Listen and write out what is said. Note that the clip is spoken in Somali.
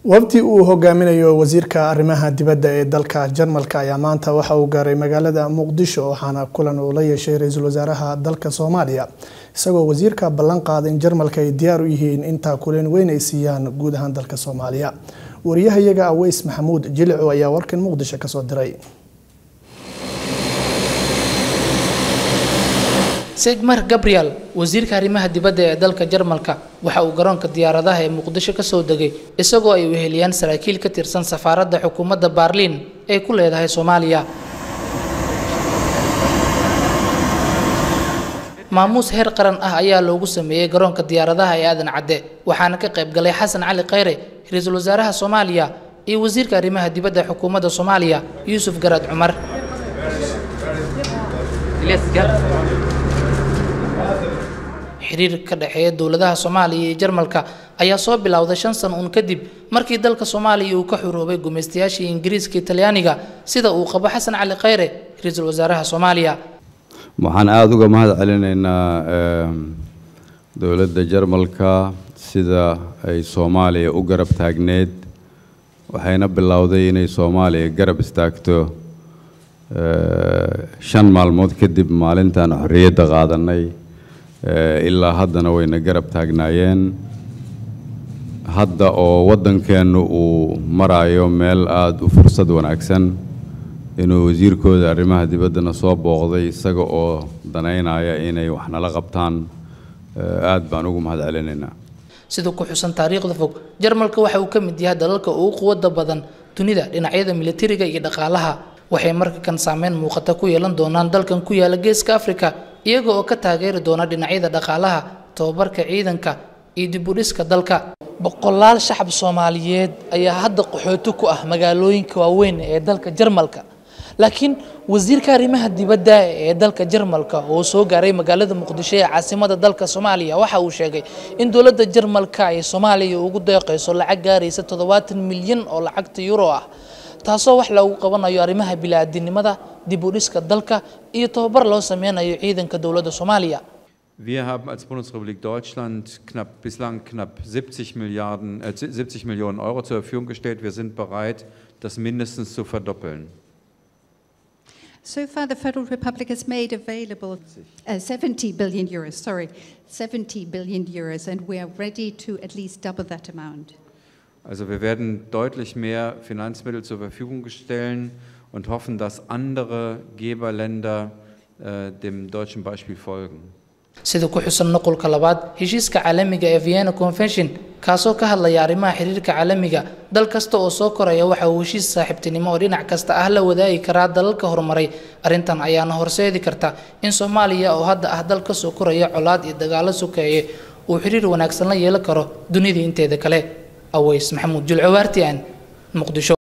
wafdi uu hogaaminayo wasiirka arrimaha dibadda ee dalka jarmalka ayaa maanta waxa uu gaaray magaalada muqdisho waxaana kulan uu la yeeshay ra-iisul wasaaraha dalka soomaaliya isagoo wasiirka ballan qaada in jarmalka ay diyaar u yihiin intaa kulan weyn ay siiyaan guud ahaan dalka soomaaliya wariyahayaga aweys maxamuud jilico ayaa warkan muqdisho kasoo diray segmar gabriel wasiirka arrimaha dibadda ee dalka jarmalka waxa uu garoonka diyaaradaha ee muqdisho kasoo degay isagoo ay weheliyaan saraakiil ka tirsan safaaradda xukuumadda baarliin ee ku leedahay soomaaliya maamuus heer qaran ah ayaa loogu sameeyey garoonka diyaaradaha ee aadan cadde waxaana ka qayb galay xasan cali khayre ra-iisul wasaaraha soomaaliya iyo wasiirka arrimaha dibadda xukuumadda soomaaliya yuusuf garaad cumar xiriir ka dhexeeya dowladaha soomaaliya iyo jarmalka ayaa soo bilowday shan sano uun kadib markii dalka soomaaliya uu ka xuroobay gumaystayaashii ingiriiska talyaaniga sida uu qabo xasan cali khayre ra-iisul wasaaraha soomaaliya waxaan aada uga mahad celinaynaa dowladda jarmalka sida ay soomaaliya u garab taagneed waxayna bilowday inay soomaaliya garab istaagto shan maalmood kadib maalintaan xorriyadda qaadanay ilaa haddana wayna garab taagnaayeen hadda oo waddankeennu uu maraayo meel aada u fursad wanaagsan inuu wasiirkooda arrimaha dibaddana soo booqday isaga oo danaynaya inay wax nala qabtaan aad baan ugu mahad celinaynaa sida ku xusan taariikhda fog jarmalka waxa uu ka mid yahay dalalka ugu quwadda badan dunida dhinacyada militariga iyo dhaqaalaha waxay marka kan saameyn muuqata ku yeelan doonaan dalkan ku yaala geeska afrika iyaga oo ka taageeri doona dhinacyada dhaqaalaha tababarka ciidanka iyo dibudhiska dalka boqolaal shacab soomaaliyeed ayaa hadda qaxooti ku ah magaalooyinka waaweyn ee dalka jarmalka laakiin wasiirka arrimaha dibadda ee dalka jarmalka oo soo gaaray magaalada muqdisho ee caasimada dalka soomaaliya waxa uu sheegay in dowladda jarmalka ay soomaaliya ugu deeqayso lacag gaaraysa toddobaatan milyan oo lacagta euro ah taasoo wax loogu qabanayo arrimaha bili-aadinimada dib u dhiska dalka iyo tababar loo sameynayo ciidanka dowladda soomaaliya Wir haben als Bundesrepublik Deutschland knapp, bislang knapp 70, Milliarden, äh, 70 Millionen Euro zur Verfügung gestellt. Wir sind bereit, das mindestens zu verdoppeln. So far, the Federal Republic has made available uh, 70 billion euros, sorry, 70 billion euros, and we are ready to at least double that amount. Also wir werden deutlich mehr Finanzmittel zur Verfügung stellen und hoffen, dass andere Geberländer äh, dem deutschen Beispiel folgen. sida ku xusan noqolka labaad heshiiska caalamiga ee vienna convention kaasoo ka hadlaya arrimaha xiriirka caalamiga dal kasta oo soo koraya waxa uu heshiis saaxiibtinimo oo dhinac kasta ah la wadaagi karaa dalalka horumaray arrintan ayaana horseedi karta in soomaaliya oo hadda ah dal ka soo koraya colaad iyo dagaalo sokeeye uu xiriir wanaagsan la yeelan karo dunida inteeda kale aweys maxamuud julco waartian muqdisho